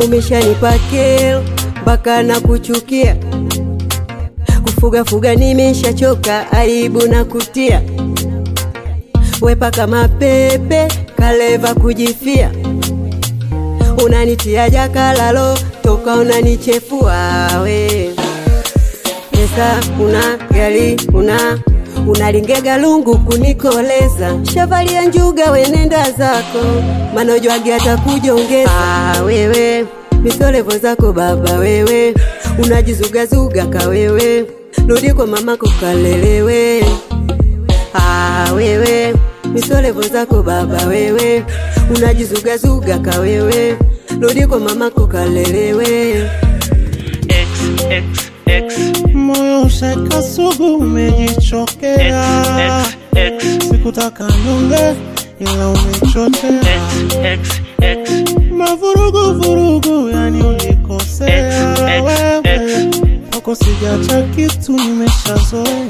umeshanipa kero mpaka na kuchukia kufuga fuga nimeshachoka, aibu na kutia wepa kama pepe kaleva kujifia, unanitia jakalalo toka unanichefua we pesa una gari una unalingega lungu kunikoleza shavalia njuga wenenda zako manojwagi atakujongeza ah, wewe misolevo zako baba wewe unajizugazuga kawewe rudi kwa mamako kalelewe ah, wewe misolevo zako baba wewe unajizugazuga kawewe rudi kwa mamako kalelewe X, X, X, moyo ushaka sugu umejichokea X, X, sikutaka nyonge ila umechochea X, X, X, mavurugu vurugu yani ulikosea X, X, wewe kwako sijacha kitu nimeshazoea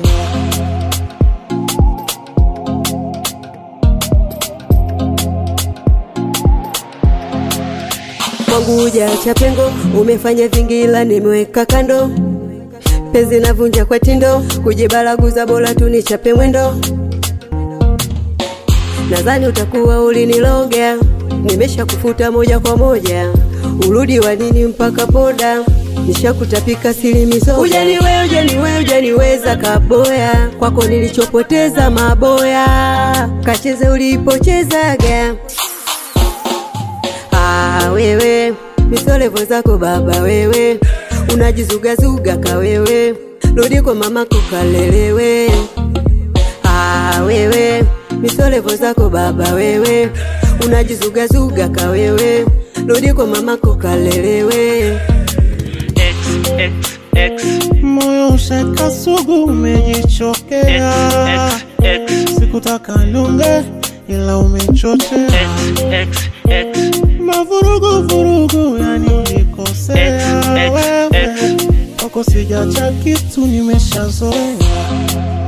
kwangu hujaacha pengo, umefanya vingi ila nimeweka kando. Penzi navunja kwa tindo, kujibaraguza bora tu nichape mwendo. Nadhani utakuwa uliniloga, nimesha kufuta moja kwa moja. Urudi wa nini mpaka poda, nishakutapika sili misoga. Ujaniwe, ujaniwe, ujaniweza kaboya, kwako nilichopoteza maboya, kacheze ulipochezaga Ah, wewe misolevo zako baba wewe unajizugazuga kawewe rudi kwa mamako kalelewe ah, wewe misolevo zako baba wewe unajizugazuga kawewe rudi kwa mamako kalelewe X, X, X, moyo ushaka sugu umejichokea X, X, sikutaka nyonge ila umechochea X, X, X, mavurugu vurugu yani ulikosea X, X, wewe X. kwako sijacha kitu nimeshazoea